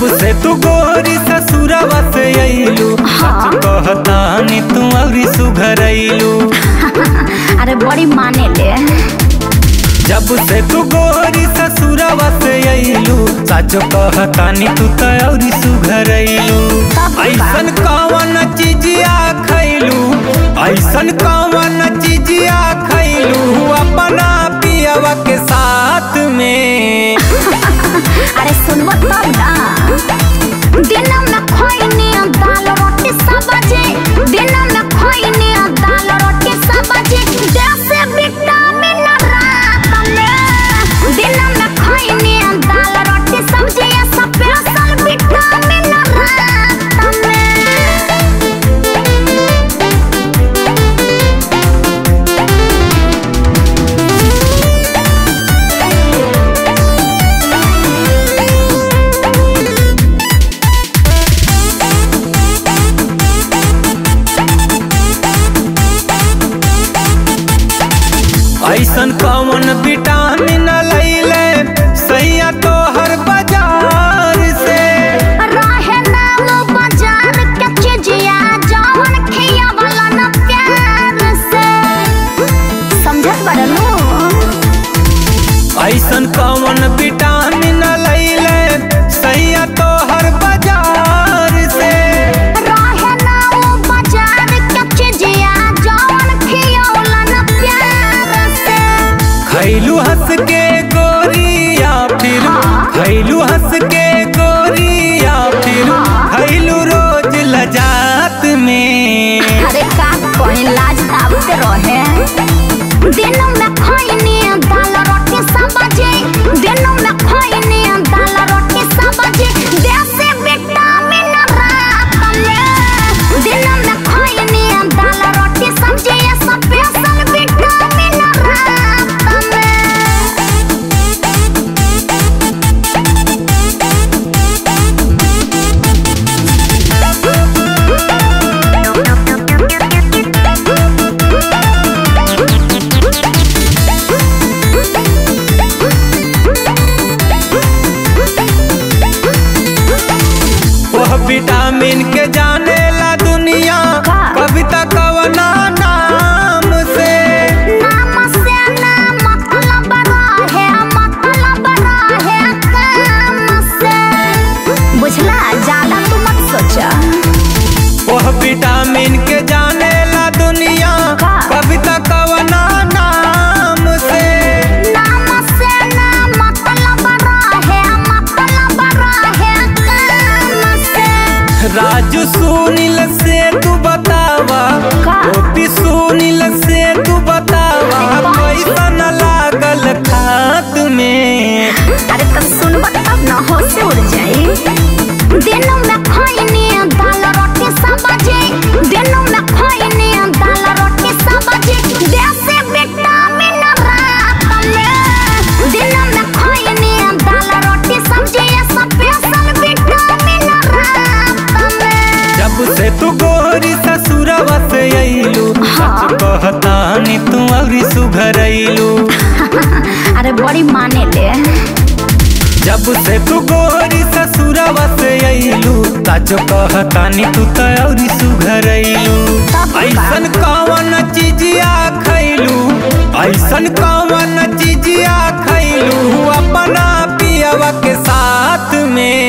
जब से तू गोरी ससुरवा से अइलू सच कहतानी तू अउरी सुघरैलू अरे बड़ी माने ले जब से तू गोरी ससुरवा से अइलू सच कहतानी तू त अउरी सुघरैलू तब का? ऐसन कौन चीजिया खैलू ऐसन कौन चीजिया खैलू अपना पियवा के साथ में अरे सुनबो तब ना दिन में खोइनी दाल रोटी सब्जी दिन में खोइनी दाल रोटी सब्जी जैसे विटामिन रात में दिन में खोइनी दाल रोटी सब्जी ये स्पेशल विटामिन रात में ऐसन कौन विटामिन लैले सैया तो हर बाजार से रहे ना वो बाजार के चिजिया जवन खियावला न प्यार से समझत बड़नू ऐसन कौन विटामिन लैले सैया तो हर बाजार से रहे ना वो बाजार के चिजिया जवन खियावला न प्यार से खैलू हंस के गोरिया फिर हाँ। खैलू हंस के गोरिया फिर हाँ। खैलू रोज लजात में अरे का कोई लाज ताबते रहे दिन में खोइनी दाल रोटी सब्जी दिन में खोइनी दाल रोटी सब्जी देसी विटामिन रात में दिन में खोइनी दाल रोटी सब्जी ये स्पेशल विटामिन रात में वह विटामिन के जाने ला दुनिया का? कविता कवना नाम से नाम से ना मतलब रहे मतलब रहे काम से बुझला ज्यादा तू मत सोचा वह विटामिन के जाने ला दुनिया का? कविता कवना नाम से नाम से ना मतलब रहे मतलब रहे काम से राजू सुनील से तू बतावा का? गोपी सुनील से तू बतावा अरे बाप रे। पैसा न लागल खात में अरे तब सुनब तब न होश से उड़ जाई दिन में खोइनी दाल रोटी सब्जी दिन में खोइनी दाल रोटी सब्जी देसी विटामिन रात में दिन में खोइनी दाल रोटी सब्जी ये स्पेशल विटामिन रात में जब से तू गोरी ससुरवा से अइलू हाँ। सच कहतानी तू अउरी सुघरैलू अरे बड़ी माने ले जब से तू गोरी ससुरवा से अइलू सच कहतानी तू त अउरी सुघरैलू तब का? ऐसन कौन चीजिया खैलू ऐसन कौन चीजिया खैलू अपना पियवा के साथ में